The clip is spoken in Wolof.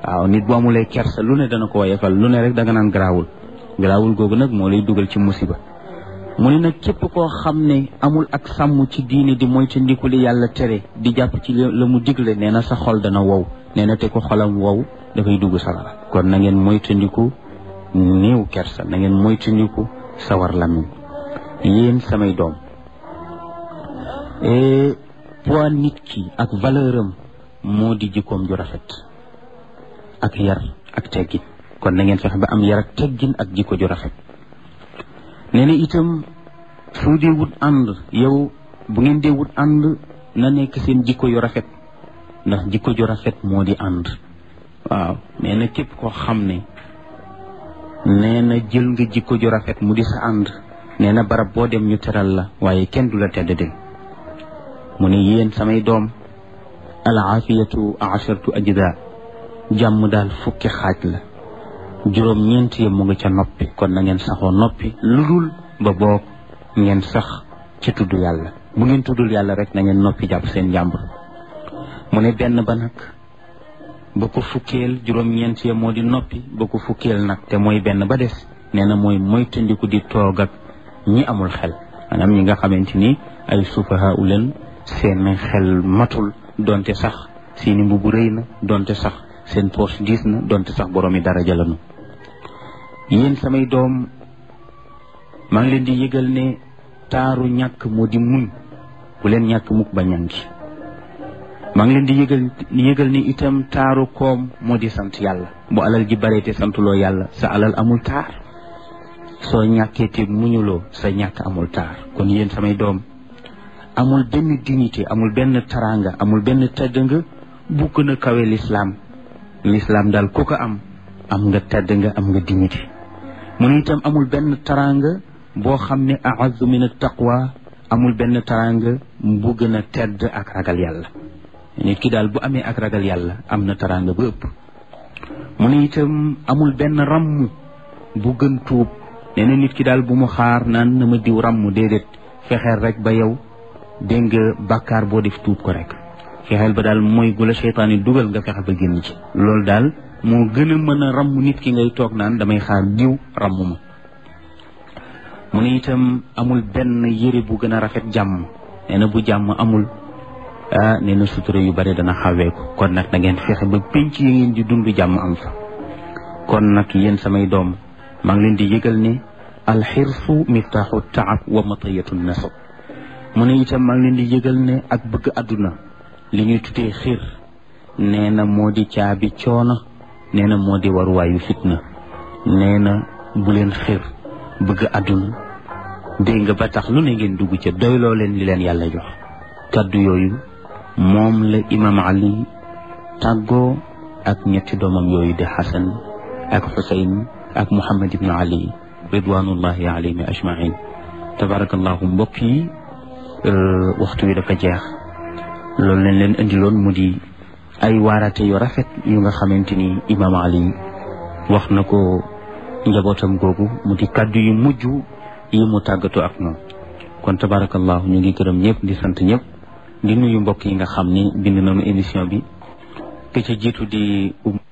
waaw nit bu amulee kersa lu ne dana ko woyefal lu ne rek danga naan garaawul garaawul googu nag moo lay dugal ci musiba mu ne nag képp koo xam ne amul ak sàmm ci diine di moytandiku li yàlla tere di jàpp ci la mu digle nee na sa xol dana wow nee na te ko xolam wow dafay dugg sawara kon na ngeen moytandiku néew kersa na ngeen moytandiku sawar lamiñ yéen samay doom poids nit ki ak valeur am moo di jikkoom ju rafet ak yar ak teggin kon na ngeen fexe ba am yar ak teggin ak jikko ju rafet nee na itam su dee wut ànd yow bu ngeen dee wut ànd na nekk seen jikko yu rafet ndax jikko ju rafet moo di ànd waaw nee na képp koo xam ne nee na jël nga jikko ju rafet mu di sa ànd nee na barab boo dem ñu teral la waaye kenn du la tedd del mu ne yéen samay doom al aafiyatu ashartu ajda jàmm daal fukki xaaj la juróom ñeent yi mu nga ca noppi kon na ngeen saxoo noppi lu dul ba boog ngeen sax ci tudd yàlla bu ngeen tuddul yàlla rek na ngeen noppi jàpp seen jàmbur mu ne benn ba nag ba ko fukkeel juróom ñeent ya moo di noppi ba ko fukkeel nag te mooy benn ba des nee na mooy moytandiku di toog ak ñi amul xel maanaam ñi nga xamante ni ay sufaha u leen seen xel matul donte sax seeni mbubu rëy na donte sax seen poche diis na donte sax boroomi daraja lanu yéen samay doom maa ngi leen di yëgal ne taaru ñàkk moo di muñ bu leen ñàkk mukk ba ñangi maa ngi leen di yëgal yëgal ni itam taaru koom moo di sant yàlla bu alal ji bare te santuloo yàlla sa alal amul taar soo ñàkkee te muñuloo sa ñàkk amul taar kon yéen samay doom amul benn dignité amul benn taranga amul benn tedd nga bu gën a kawe lislaam lislaam daal ku ko am am nga tedd nga am nga dignité mu ne itam amul benn taranga boo xam ne a'azzu min at-taqwa amul benn taranga bu gën a tedd ak ragal yàlla nit ki daal bu amee ak ragal yàlla am na taranga ba ëpp mu ne itam amul benn ràmm bu gën tuub nee na nit ki daal bu mu xaar naan na ma diw ràmm déedéet fexeel rek ba yow dégg nga bàkkaar boo def tuub ko rek fexeel ba daal mooy gu la seytaan yi dugal nga fexe ba génn ci loolu daal moo gën a mën a ràmm nit ki ngay toog naan damay xaar diw ràmm ma mu ne itam amul benn yére bu gën a rafet jàmm nee na bu jàmm amul ah nee na sutura yu bare dana xawee ko kon nag da ngeen fexe ba pénc yi ngeen di dund jàmm am fa kon nag yéen samay doom maa ngi leen di yëgal ne alxirsu miftaaxu taab wa matayatu nasab mu ne itam maa ngi leen di yëgal ne ak bëgg àdduna li ñuy tuddee xir nee na moo di caabi coono nee na moo di waruwaayu fitna nee na bu leen xir bëgg àdduna dégg nga ba tax lu ne ngeen dugg ca doyloo leen li leen yàlla jox kaddu yooyu moom la imam ali tàggoo ak ñetti doomam yooyu di xasan ak xusayn ak muhammad ibnu ali ridwanullahi alayhim ajmain tabarakallahu mbokk yi waxtu wi dafa jeex loolu leen leen indiloon mu di ay waarate yu rafet yu nga xamante ni imam ali wax na ko njabootam googu mu di kaddu yu mujj yi mu tàggatoo ak ñoom kon tabarakallahu ñu ngi gërëm ñëpp di sant ñëpp di nuyu mbokk yi nga xam ni bind nañu émission bi ke ca jiitu di